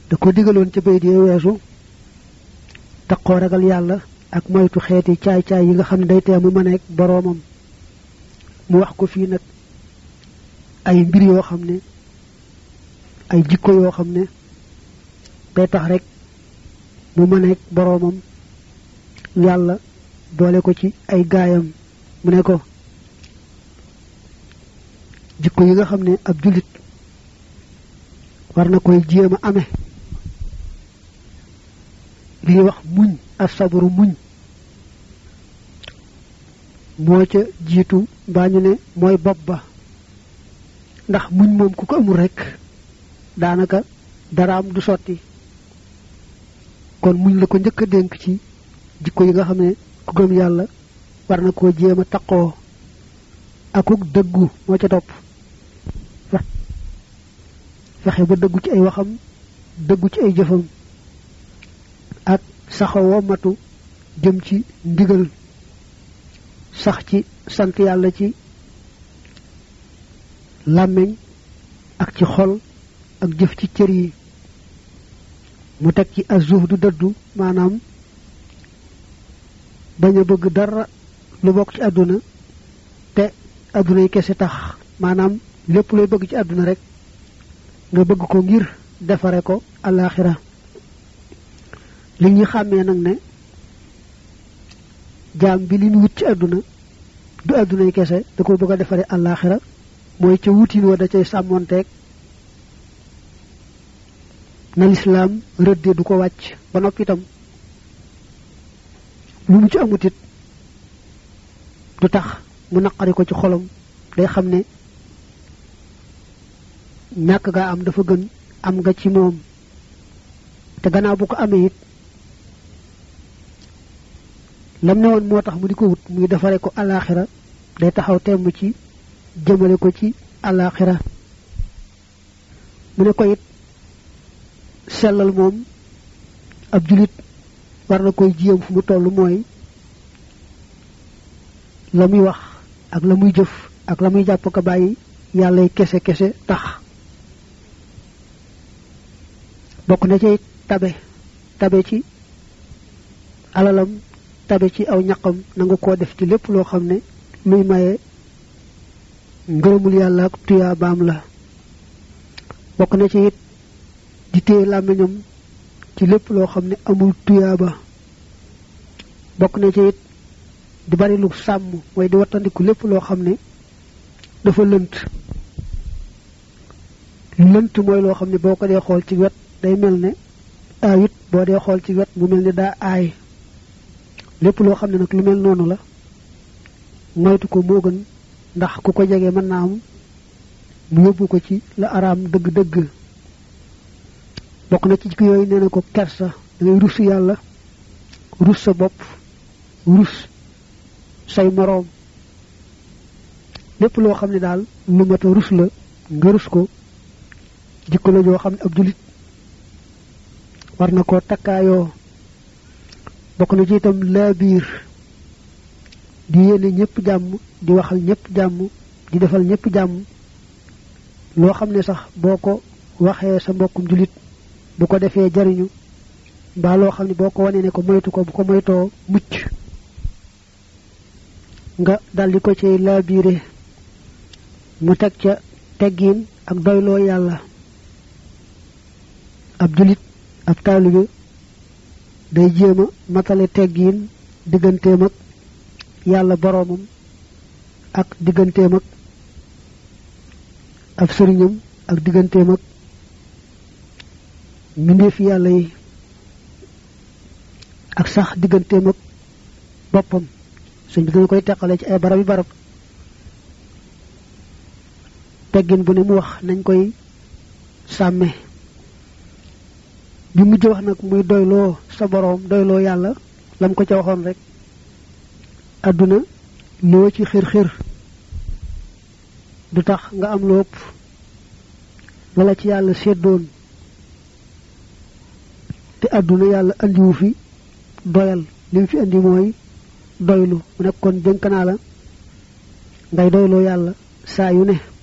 da ko digaloon ca bayit yee weesu taqoo ragal yàlla ak moytu xeeti caay-caay yi nga xam ne day tee mu mëneeg boroomam mu wax ko fii nag ay mbir yoo xam ne ay jikko yoo xam ne day tax rek mu mëneeg boroomam yàlla boole ko ci ay gaayam mu ne ko jikko yi nga xam ne ab jullit war na koy jéem a amee li ñuy wax muñ ak sabaru muñ moo ca jiitu mbaa ñu ne mooy bopp ba ndax muñ moom ku ko amul rek daanaka daraam du sotti kon muñ la ko njëkk a dénk ci jikko yi nga xam ne ku gëm yàlla war na koo jéem a taqoo akuk dëggu moo ca topp fexe ba dëggu ci ay waxam dëggu ci ay jëfam ak saxawoo matu jëm ci ndigal sax ci sant yàlla ci làmmiñ ak ci xol ak jëf ci cër yi mu teg ci azuh du dëddu maanaam bañ a bëgg dara lu bokk ci àdduna te àdduna yi kese tax maanaam lépp looy bëgg ci àdduna rek nga bëgg ko ngir defare ko alaxira li ñu xàmmee nag ne jaam bi li mu wut ci àdduna du àdduna yi kese da ko bëgg a defare alaxira mooy ca wutin wa da cay sàmmonteeg na lislaam rëdde du ko wàcc ba noppi itam lu mu ci amutit du tax mu naqari ko ci xolam day xam ne ñàkk gaa am dafa gën am nga ci moom te gannaaw bu ko amee it lam ne woon moo tax mu di ko wut muy defare ko alaxira day taxaw temm ci jëmale ko ci alaxira mu ne ko it sellal moom ab julit war na koy jiyam fu mu toll mooy la muy wax ak la muy jëf ak la muy jàpp ko bàyyi yàllay kese kese tax bokk na ci tabe tabe ci alalam tabe ci aw ñaqam nanga koo def ci lépp loo xam ne luy maye ngërëmul yàlla ak tuyaa baam la bokk na ci it di téye làmmiñam ci lépp loo xam ne amul tuyaa ba bokk na ci it di bari lu sàmm mooy di wattandiku lépp loo xam ne dafa lënt lënt mooy loo xam ne boo ko dee xool ci wet day mel ne aayit boo dee xool ci wet mu mel ne daa aay lépp loo xam ne nag lu mel noonu la moytu ko moo gën ndax ku ko jege mën naa am mu yóbbu ko ci la araam dëgg-dëgg bokk na ci jikko yooyu nee na ko kersa da ngay rus yàlla rus sa bopp rus say moroom lépp loo xam ne daal lu mat a rus la nga rus ko jikko la joo xam ne ab julit war na koo takkaayoo bokk na ci itam laa biir di yéene ñëpp jàmm di waxal ñëpp jàmm di defal ñëpp jàmm loo xam ne sax boo ko waxee sa mbokkum julit bu ko defee jariñu mbaa loo xam ne boo ko wanee ne ko moytu ko bu ko moytoo mucc nga daldi ko ci laabiire mu teg ca teggiin ak doyloo yàlla ab julit ab taalibe day jéem a matale teggiin digganteem ak yàlla boroomam ak digganteem ak ab sëriñam ak digganteem ak mbindeefi yàlla yi ak sax digganteem ak boppam suñ bi dana koy teqale ci ay barab yi barab teggin bu ne mu wax nañ koy sàmme bi mujj wax nag muy doyloo sa boroom doyloo yàlla lam ko ca waxoon rek àdduna loo ci xir xir du tax nga am lu ëpp lala ci yàlla seddoon te àdduna yàlla andiwu fi doyal li mu fi andi mooy doylu mu nekk kon dénk naa la ngay doyloo yàlla saa yu ne